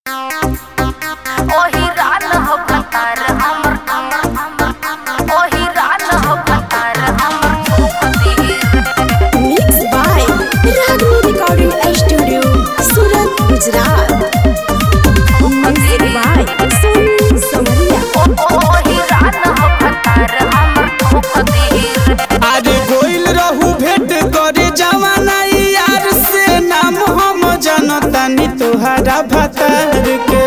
ओही रान हो कतार हमर ओही रान हो कतार हमर तीर Mixed by Ragni Recording Studio, Surat, Gujarat. Music by Sonu Samaria. ओही रान हो कतार हमर तीर अरे गोइल रहू भेंट करे जवाना यार से नाम हम जनतानी तोहरा भतार के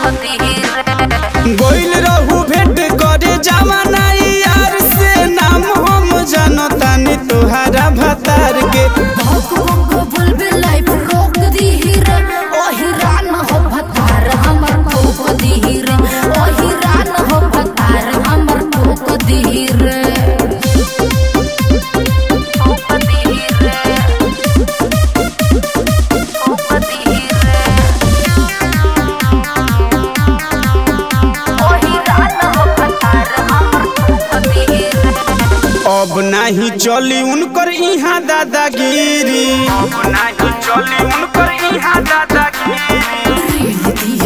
गोइल रहू भेंट करे जवाना यार से नाम हम जनतानी तोहरा भतार के अब नाही चली उनकर इहाँ दादागिरी अब नाही चली उनकर इहाँ दादागिरी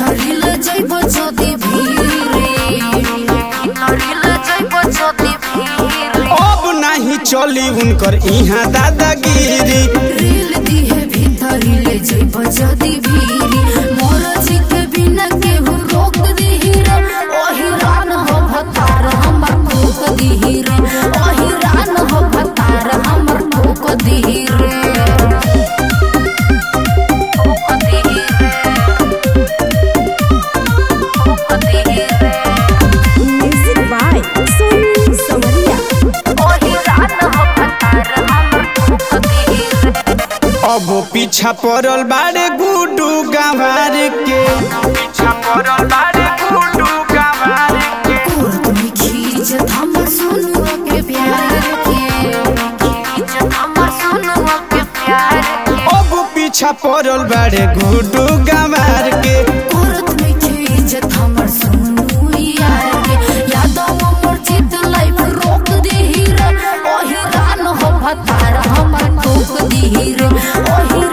अब नाही चली उनकर इहाँ दादागिरी जदी भीरी मोर जी के बिना केहू रोक दीही रे ओही रान हो भतार हमर ठोक दीही रे ओही रान हो भतार हमर ठोक दीही रे ठोक दीही रे Music by Sonu Samaria. ओही रान हो कतार हमर दीर अब पीछा पड़ल बारे गुडू गंवार के पीछा पड़ल बारे गुडू गंवार के कोर्ट में खींचत हमर सोनुआ के प्यार के इज्जत हमर सुनुआ के प्यार के अब पीछा पड़ल बारे गुडू गंवार के कोर्ट में खींचत हमर सोनू यार के यादव मोर चित लाइफ रोक दीही रे ओही रान हो भतार हमर ठोक दीही रे ओही